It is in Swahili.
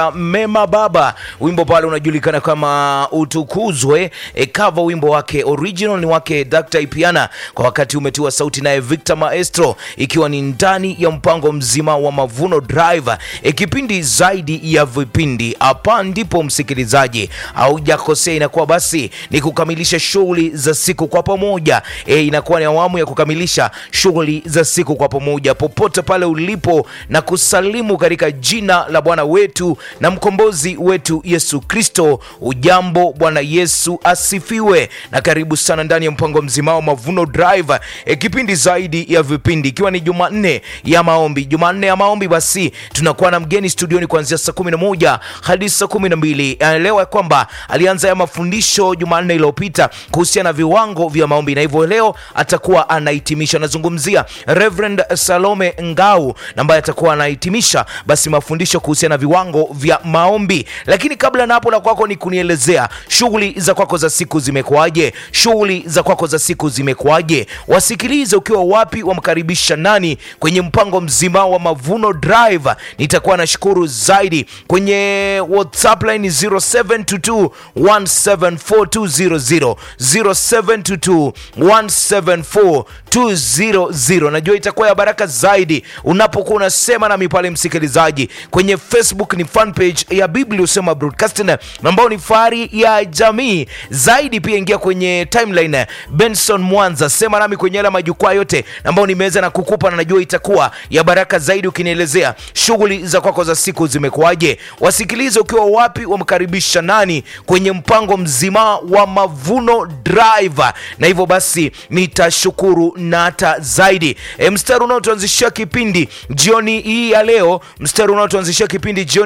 Mema Baba, wimbo pale unajulikana kama Utukuzwe. E, cover wimbo wake original ni wake Dr. Ipiana, kwa wakati umetiwa sauti naye Victor Maestro, ikiwa ni ndani ya mpango mzima wa Mavuno Drive, e, kipindi zaidi ya vipindi. Hapa ndipo msikilizaji, haujakosea, inakuwa basi ni kukamilisha shughuli za siku kwa pamoja. E, inakuwa ni awamu ya kukamilisha shughuli za siku kwa pamoja, popote pale ulipo, na kusalimu katika jina la Bwana wetu na mkombozi wetu Yesu Kristo. Ujambo, Bwana Yesu asifiwe, na karibu sana ndani ya mpango mzima wa Mavuno Drive, e, kipindi zaidi ya vipindi, ikiwa ni Jumanne ya maombi. Jumanne ya maombi, basi tunakuwa na mgeni studioni kuanzia saa 11 hadi saa 12. Anaelewa kwamba alianza ya mafundisho Jumanne iliyopita kuhusiana na viwango vya maombi, na hivyo leo atakuwa anahitimisha. Anazungumzia Reverend Salome Ngau ambaye atakuwa anahitimisha basi mafundisho kuhusiana na viwango vya maombi. Lakini kabla na hapo, la kwako ni kunielezea shughuli za kwako za siku zimekuwaje? Shughuli za kwako za siku zimekuwaje? Wasikilize ukiwa wapi, wamkaribisha nani kwenye mpango mzima wa Mavuno Drive. Nitakuwa nashukuru zaidi kwenye WhatsApp line 0722174200 0722174200. Najua itakuwa ya baraka zaidi unapokuwa unasema nami pale, msikilizaji. Kwenye Facebook ni fan page ya Biblia Usema Broadcasting ambao ni fahari ya jamii zaidi. Pia ingia kwenye timeline Benson Mwanza, sema nami kwenye yale majukwaa yote ambao nimeweza na kukupa, na najua itakuwa ya baraka zaidi ukinielezea shughuli za kwako za siku zimekuwaje. Wasikilize ukiwa wapi, wamkaribisha nani kwenye mpango mzima wa Mavuno Drive, na hivyo basi nitashukuru na hata zaidi. E, mstari unaotuanzishia kipindi jioni hii ya leo, mstari unaotuanzishia kipindi jioni